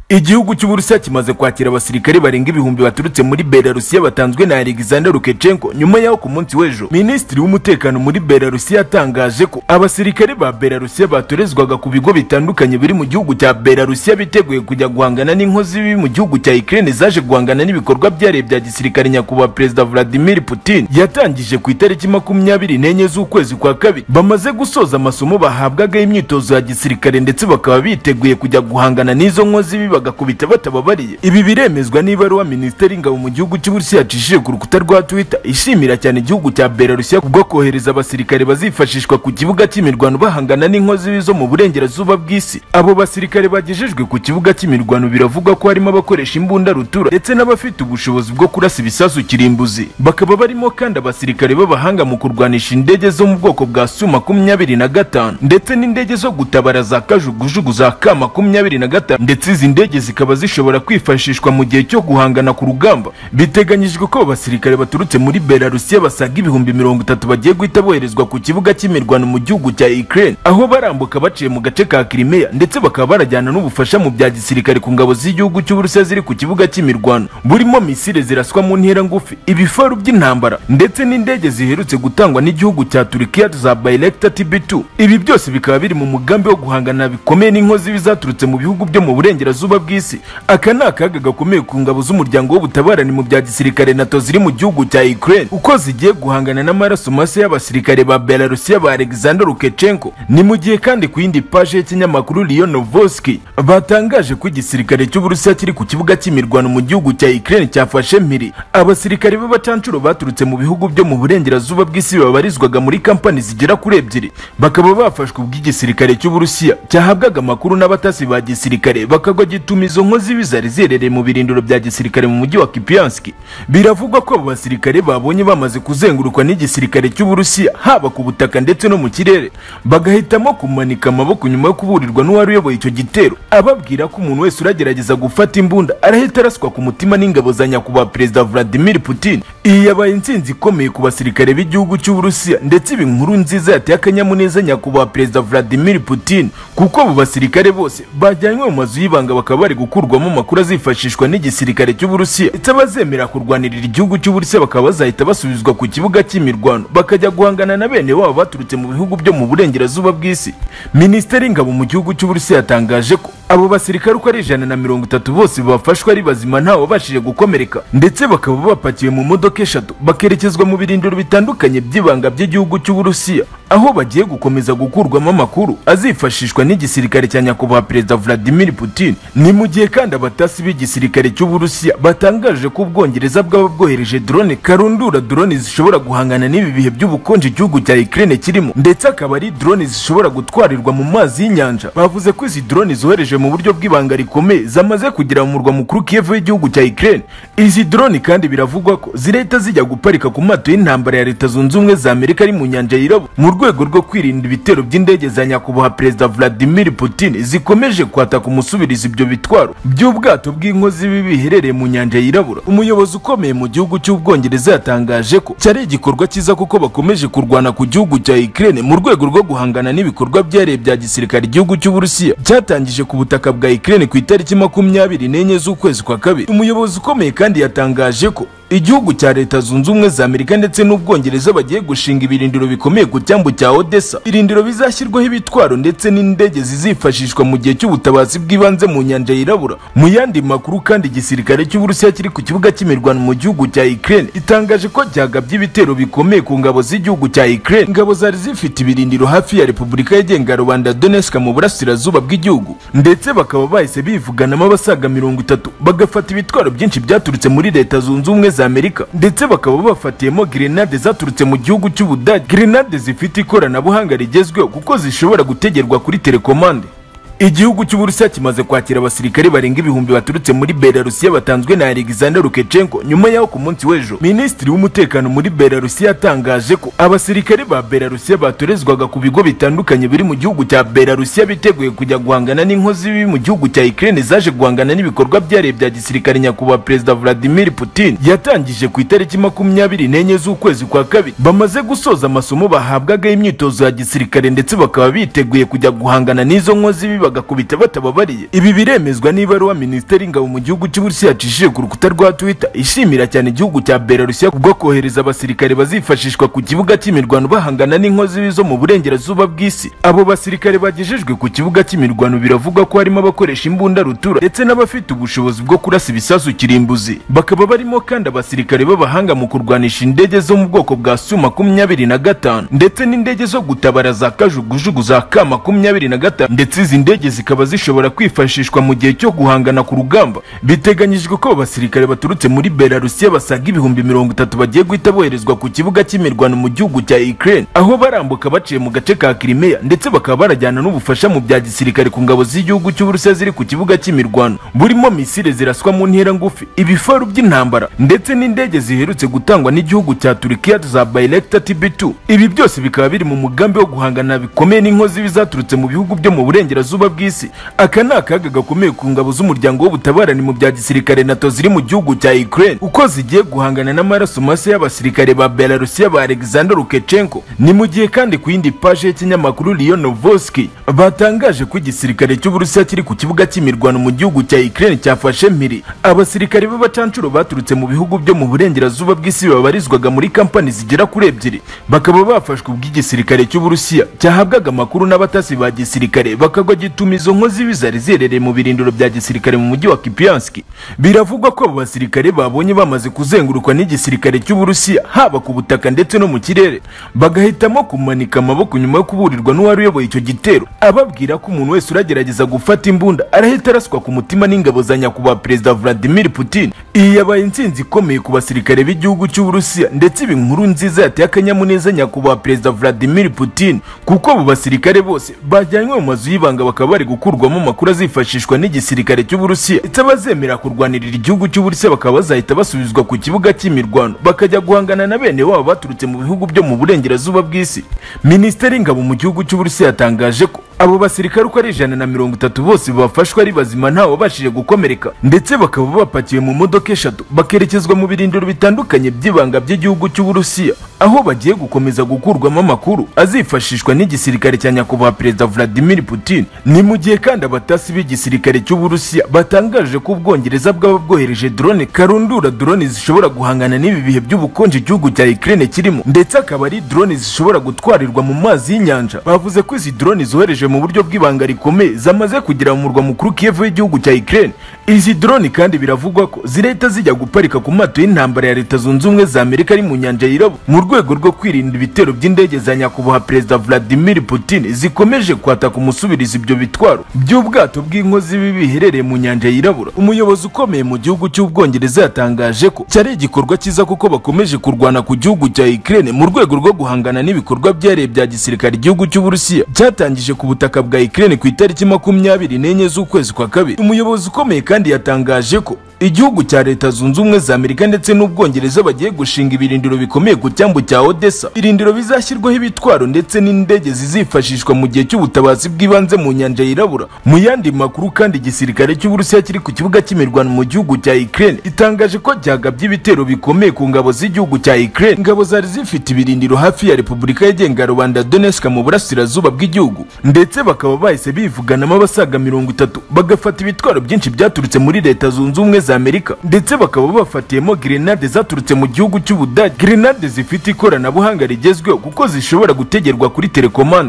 igihugu cy'uburusiya kimaze kwakira abasirikare barenga ibihumbi baturutse muri belarusiya batanzwe na alexander lukashenko nyuma y'aho ku munsi w'ejo minisitiri w'umutekano muri belarusiya yatangaje ko abasirikare ba belarusiya batorezwaga ku bigo bitandukanye biri mu gihugu cya belarusiya biteguye kujya guhangana n'inkozi bibi mu gihugu cya ukraine zaje guhangana n'ibikorwa byihariye bya gisirikare nyakubahwa perezida vladimir putin yatangije ku itariki makumyabiri n'enye z'ukwezi kwa kabiri bamaze gusoza amasomo bahabwaga y'imyitozo ya gisirikare ndetse bakaba biteguye kujya guhangana n'izo nkozi bibi bagakubita batababariye ibi biremezwa n'ibaruwa minisiteri y'ingabo mu gihugu cy'uburusiya yacishije ku rukuta rwa twitter ishimira cyane igihugu cya belarusiya kubwo kohereza abasirikare bazifashishwa ku kibuga cy'imirwano bahangana n'inkozi bibi zo mu burengerazuba bw'isi abo basirikare bagejejwe ku kibuga cy'imirwano biravugwa ko harimo abakoresha imbunda rutura ndetse n'abafite ubushobozi bwo kurasa ibisasu kirimbuzi bakaba barimo kandi abasirikare b'abahanga mu kurwanisha indege zo mu bwoko bwa su makumyabiri na gatanu ndetse n'indege zo gutabara za kajugujugu za ka makumyabiri na gatanu ndetse izi ndege zikaba zishobora kwifashishwa mu gihe cyo guhangana ku rugamba biteganyijwe ko abasirikare baturutse muri belarusiya basaga ibihumbi mirongo itatu bagiye guhita boherezwa ku kibuga cy'imirwano mu gihugu cya ukraine aho barambuka baciye mu gace ka crimea ndetse bakaba barajyana n'ubufasha mu bya gisirikare ku ngabo z'igihugu cy'uburusiya ziri ku kibuga cy'imirwano burimo misile ziraswa mu ntera ngufi ibifaru by'intambara ndetse n'indege ziherutse gutangwa n'igihugu cya turukiya za bayelekta tb2 ibi byose bikaba biri mu mugambi wo guhangana bikomeye n'inkozi bizaturutse mu bihugu byo mu burengerazuba burengerazuba bw'isi aka ni akaga gakomeye ku ngabo z'umuryango w'ubutabarani mu bya gisirikare nato ziri mu gihugu cya ukraine uko zigiye guhangana n'amaraso mashya y'abasirikare ba belarusiya ba alexander lukashenko ni mu gihe kandi ku yindi paje y'ikinyamakuru lion novoski batangaje ko igisirikare cy'uburusiya kiri ku kibuga cy'imirwano mu gihugu cya ukraine cyafashe mpiri abasirikare b'abacancuro baturutse mu bihugu byo mu burengerazuba bw'isi babarizwaga muri kampani zigera kuri ebyiri bakaba bafashwe ubw'igisirikare cy'uburusiya cyahabwaga amakuru n'abatasi ba gisirikare bakagwa gituma izo nkozi bizari zerereye mu birindiro bya gisirikare mu mujyi wa Kipianski biravugwa ko abo basirikare babonye bamaze kuzengurukwa n'igisirikare cy'uburusiya haba ku butaka ndetse no mu kirere bagahitamo kumanika amaboko nyuma yo kuburirwa n'uwari uyoboye icyo gitero ababwira ko umuntu wese uragerageza gufata imbunda arahita araswa ku mutima n'ingabo za nyakubahwa perezida Vladimir Putin iyi yabaye intsinzi ikomeye ku basirikare b'igihugu cy'uburusiya ndetse ibi nkuru nziza yateye akanyamuneza nyakubahwa perezida Vladimir Putin kuko abo basirikare bose bajyanywe mu mazu y'ibanga bakaba bari gukurwamo amakuru azifashishwa n'igisirikare cy'uburusiya ndetse abazemera kurwanirira igihugu cy'uburusiya bakaba bazahita basubizwa ku kibuga cy'imirwano bakajya guhangana na bene wabo baturutse mu bihugu byo mu burengerazuba bw'isi minisiteri y'ingabo mu gihugu cy'uburusiya yatangaje ko abo basirikare uko ari ijana na mirongo itatu bose bafashwe ari bazima nta wabashije gukomereka ndetse bakaba bapakiwe mu modoka eshatu bakerekezwa mu birindiro bitandukanye by'ibanga by'igihugu cy'uburusiya aho bagiye gukomeza gukurwamo amakuru azifashishwa n'igisirikare cya nyakubahwa perezida vladimir putin ni mu gihe kandi abatasi b'igisirikare cy'uburusiya batangaje ko ubwongereza bwaba bwohereje drone karundura drone zishobora guhangana n'ibi bihe by'ubukonje igihugu cya ukraine kirimo ndetse akaba ari drone zishobora gutwarirwa mu mazi y'inyanja bavuze ko izi drone zohereje mu buryo bw'ibanga rikomeye zamaze kugera mu murwa mukuru kiev w'igihugu cya ukraine izi drone kandi biravugwa ko zirahita zijya guparika ku mato y'intambara ya leta zunze ubumwe za amerika ari mu nyanja yirabo mu rwego rwo kwirinda ibitero by'indege za nyakubahwa perezida vladimir putin zikomeje kwataka umusubirizi ibyo ibyo bitwaro by'ubwato bw'inkozi bibi biherereye mu nyanja yirabura umuyobozi ukomeye mu gihugu cy'ubwongereza yatangaje ko cyari igikorwa cyiza kuko bakomeje kurwana ku gihugu cya Ukraine mu rwego rwo guhangana n'ibikorwa byihariye bya gisirikare igihugu cy'uburusiya cyatangije ku butaka bwa Ukraine ku itariki makumyabiri n'enye z'ukwezi kwa kabiri umuyobozi ukomeye kandi yatangaje ko igihugu cya leta zunze ubumwe za amerika ndetse n'ubwongereza bagiye gushinga ibirindiro bikomeye ku cyambu cya odessa irindiro bizashyirwaho ibitwaro ndetse n'indege zizifashishwa mu gihe cy'ubutabazi bw'ibanze mu nyanja yirabura mu yandi makuru kandi igisirikare cy'uburusiya kiri ku kibuga cy'imirwano mu gihugu cya ukraine itangaje ko cyagabye ibitero bikomeye ku ngabo z'igihugu cya ukraine ingabo zari zifite ibirindiro hafi ya repubulika yigenga rubanda donetsk mu burasirazuba bw'igihugu ndetse bakaba bahise bivuganamo abasaga mirongo itatu bagafata ibitwaro byinshi byaturutse muri leta zunze ubumwe za amerika ndetse bakaba bafatiyemo grenade zaturutse mu gihugu cy'ubudage grenade zifite ikoranabuhanga rigezweho kuko zishobora gutegerwa kuri telekomande igihugu cy'uburusiya kimaze kwakira abasirikare barenga ibihumbi baturutse muri belarusiya batanzwe na alexander lukashenko nyuma y'aho ku munsi w'ejo minisitiri w'umutekano muri belarusiya yatangaje ko abasirikare ba belarusiya batorezwaga ku bigo bitandukanye biri mu gihugu cya belarusiya biteguye kujya guhangana n'inkozi bibi mu gihugu cya ukraine zaje guhangana n'ibikorwa byihariye bya gisirikare nyakubahwa perezida vladimir putin yatangije ku itariki makumyabiri n'enye z'ukwezi kwa kabiri bamaze gusoza amasomo bahabwaga y'imyitozo ya gisirikare ndetse bakaba biteguye kujya guhangana n'izo nkozi biba bagakubita batababariye ibi biremezwa n'ibaruwa minisiteri y'ingabo mu gihugu cy'uburusiya yacishije ku rukuta rwa twitter ishimira cyane igihugu cya belarusiya kubwo kohereza abasirikare bazifashishwa ku kibuga cy'imirwano bahangana n'inkozi zo mu burengerazuba bw'isi abo basirikare bagejejwe ku kibuga cy'imirwano biravugwa ko harimo abakoresha imbunda rutura ndetse n'abafite ubushobozi bwo kurasa ibisasu kirimbuzi bakaba barimo kandi abasirikare b'abahanga mu kurwanisha indege zo mu bwoko bwa su makumyabiri na gatanu ndetse n'indege zo gutabara za kajugujugu za ka makumyabiri na gatanu ndetse izi ndege zikaba zishobora kwifashishwa mu gihe cyo guhangana ku rugamba biteganyijwe ko abasirikare baturutse muri belarusiya basaga ibihumbi mirongo itatu bagiye guhita boherezwa ku kibuga cy'imirwano mu gihugu cya ukraine aho barambuka baciye mu gace ka kirimeya ndetse bakaba barajyana n'ubufasha mu bya gisirikare ku ngabo z'igihugu cy'uburusiya ziri ku kibuga cy'imirwano burimo misile ziraswa mu ntera ngufi ibifaru by'intambara ndetse n'indege ziherutse gutangwa n'igihugu cya turikiya za bayilekita tb2 ibi byose bikaba biri mu mugambi wo guhangana bikomeye n'inkozi bizaturutse mu bihugu byo mu burengerazuba bw'isi aka ni akaga gakomeye ku ngabo z'umuryango w'ubutabarani mu bya gisirikare nato ziri mu gihugu cya ukraine uko zigiye guhangana n'amaraso mashya y'abasirikare ba belarusiya ba alexander lukashenko ni mu gihe kandi ku yindi paje y'ikinyamakuru lion novoski batangaje ko igisirikare cy'uburusiya kiri ku kibuga cy'imirwano mu gihugu cya ukraine cyafashe mpiri abasirikare b'abacancuro baturutse mu bihugu byo mu burengerazuba bw'isi babarizwaga muri kampani zigera kuri ebyiri bakaba bafashwe ubw'igisirikare cy'uburusiya cyahabwaga amakuru n'abatasi ba gisirikare bakagwa gituma izo nkozi bizari ziherereye mu birindiro bya gisirikare mu mujyi wa kipianski biravugwa ko abo basirikare babonye bamaze kuzengurukwa n'igisirikare cy'uburusiya haba ku butaka ndetse no mu kirere bagahitamo kumanika amaboko nyuma yo kuburirwa n'uwari uyoboye icyo gitero ababwira ko umuntu wese uragerageza gufata imbunda arahita araswa ku mutima n'ingabo za nyakubahwa perezida vladimir putin iyi yabaye intsinzi ikomeye ku basirikare b'igihugu cy'uburusiya ndetse ibi nkuru nziza yateye akanyamuneza nyakubahwa perezida vladimir putin kuko abo basirikare bose bajyanywe mu mazu y'ibanga bakaba bari gukurwamo amakuru azifashishwa n'igisirikare cy'uburusiya ndetse abazemera kurwanirira igihugu cy'uburusiya bakaba bazahita basubizwa ku kibuga cy'imirwano bakajya guhangana na bene wabo baturutse mu bihugu byo mu burengerazuba bw'isi minisiteri y'ingabo mu gihugu cy'uburusiya yatangaje ko abo basirikare uko ari ijana na mirongo itatu bose bafashwe ari bazima ntawabashije gukomereka ndetse bakaba bapakiwe mu modoka eshatu bakerekezwa mu birindiro bitandukanye by'ibanga by'igihugu cy'uburusiya aho bagiye gukomeza gukurwamo amakuru azifashishwa n'igisirikare cya nyakubahwa perezida vladimir putin ni mu gihe kandi abatasi b'igisirikare cy'uburusiya batangaje ko ubwongereza bwaba bwohereje drone karundura drone zishobora guhangana n'ibi bihe by'ubukonje igihugu cya ukraine kirimo ndetse akaba ari drone zishobora gutwarirwa mu mazi y'inyanja bavuze ko izi drone zohereje mu buryo bw'ibanga rikomeye zamaze kugera mu murwa mukuru Kiev w'igihugu cya Ukraine izi drone kandi biravugwa ko zirahita zijya guparika ku mato y'intambara ya leta zunze ubumwe za Amerika ari mu nyanja y'irabo mu rwego rwo kwirinda ibitero by'indege za nyakubahwa perezida Vladimir Putin zikomeje kwataka umusubirizi ibyo bitwaro by'ubwato bw'inkozi bibi biherereye mu nyanja y'irabura umuyobozi ukomeye mu gihugu cy'ubwongereza yatangaje ko cyari igikorwa cyiza kuko bakomeje kurwana ku gihugu cya Ukraine mu rwego rwo guhangana n'ibikorwa byihariye bya gisirikare igihugu cy'uburusiya cyatangije ku ubutaka bwa Ukraine ku itariki makumyabiri n'enye z'ukwezi kwa kabiri umuyobozi ukomeye kandi yatangaje ko igihugu cya leta zunze ubumwe za amerika ndetse n'ubwongereza bagiye gushinga ibirindiro bikomeye ku cyambu cya odessa ibirindiro bizashyirwaho ibitwaro ndetse n'indege zizifashishwa mu gihe cy'ubutabazi bw'ibanze mu nyanja yirabura mu yandi makuru kandi igisirikare cy'uburusiya kiri ku kibuga cy'imirwano mu gihugu cya ukraine itangaje ko cyagabye ibitero bikomeye ku ngabo z'igihugu cya ukraine ingabo zari zifite ibirindiro hafi ya repubulika yigenga rubanda donetsk mu burasirazuba bw'igihugu ndetse bakaba bahise bivuganamo abasaga mirongo itatu bagafata ibitwaro byinshi byaturutse muri leta zunze ubumwe za amerika ndetse bakaba bafatiyemo grenade zaturutse mu gihugu cy'ubudage grenade zifite ikoranabuhanga rigezweho kuko zishobora gutegerwa kuri telekomande